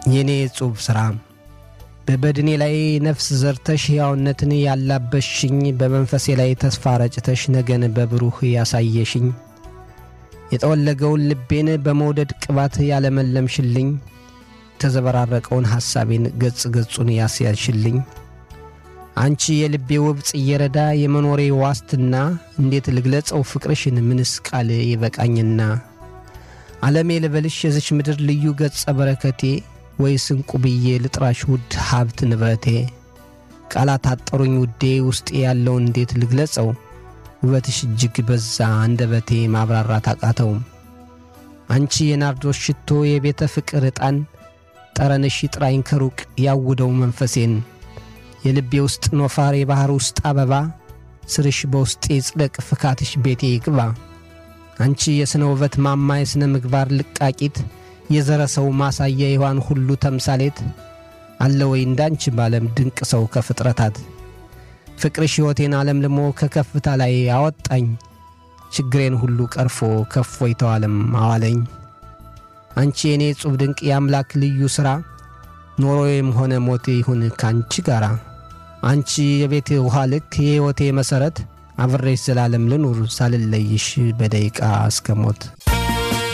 የኔ ጽሑፍ ሥራ በበድኔ ላይ ነፍስ ዘርተሽ ሕያውነትን ያላበሽኝ በመንፈሴ ላይ ተስፋ ረጭተሽ ነገን በብሩህ ያሳየሽኝ የጠወለገውን ልቤን በመውደድ ቅባት ያለመለምሽልኝ የተዘበራረቀውን ሐሳቤን ገጽ ገጹን ያስያዝሽልኝ አንቺ የልቤ ውብ ጽየረዳ የመኖሬ ዋስትና እንዴት ልግለጸው ፍቅርሽን ምንስ ቃል ይበቃኝና ዓለሜ ልበልሽ የዝች ምድር ልዩ ገጸ በረከቴ ወይስ እንቁ ብዬ ልጥራሽ ውድ ሀብት ንብረቴ ቃላት አጠሩኝ ውዴ ውስጤ ያለው እንዴት ልግለጸው ውበትሽ እጅግ በዛ አንደበቴ ማብራራት አቃተውም አንቺ የናርዶስ ሽቶ የቤተ ፍቅር ዕጣን ጠረንሽ ይጥራኝ ከሩቅ ያውደው መንፈሴን የልቤ ውስጥ ኖፋር የባሕር ውስጥ አበባ ስርሽ በውስጤ ጽደቅ ፍካትሽ ቤቴ ይግባ አንቺ የሥነ ውበት ማማ የሥነ ምግባር ልቃቂት የዘረ ሰው ማሳያ የዋን ሁሉ ተምሳሌት አለ ወይ እንዳንቺ ባለም ድንቅ ሰው ከፍጥረታት ፍቅርሽ ሕይወቴን አለምልሞ ከከፍታ ላይ አወጣኝ ችግሬን ሁሉ ቀርፎ ከፎይታው ዓለም አዋለኝ አንቺ የእኔ ጹብ ድንቅ የአምላክ ልዩ ሥራ ኖሮዬም ሆነ ሞቴ ይሁን ከአንቺ ጋር አንቺ የቤቴ ውሃ ልክ የሕይወቴ መሠረት አብሬሽ ዘላለም ልኑር ሳልለይሽ በደቂቃ እስከ ሞት